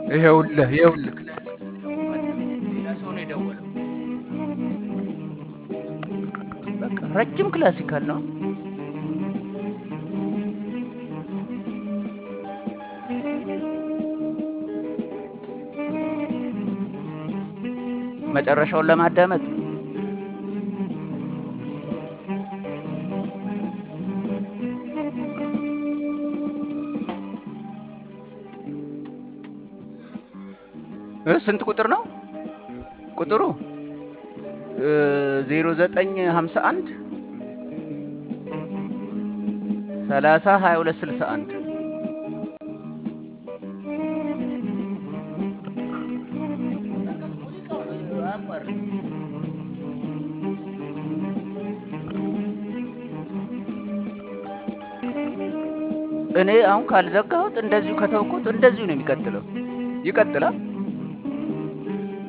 ይኸውልህ ይኸውልህ ሌላ ሰው ነው የደወለው። በቃ ረጅም ክላሲካል ነው። መጨረሻውን ለማዳመጥ እ ስንት ቁጥር ነው ቁጥሩ? ዜሮ ዘጠኝ ሀምሳ አንድ ሰላሳ ሀያ ሁለት ስልሳ አንድ እኔ አሁን ካልዘጋሁት እንደዚሁ ከተውኩት እንደዚሁ ነው የሚቀጥለው። ይቀጥላል።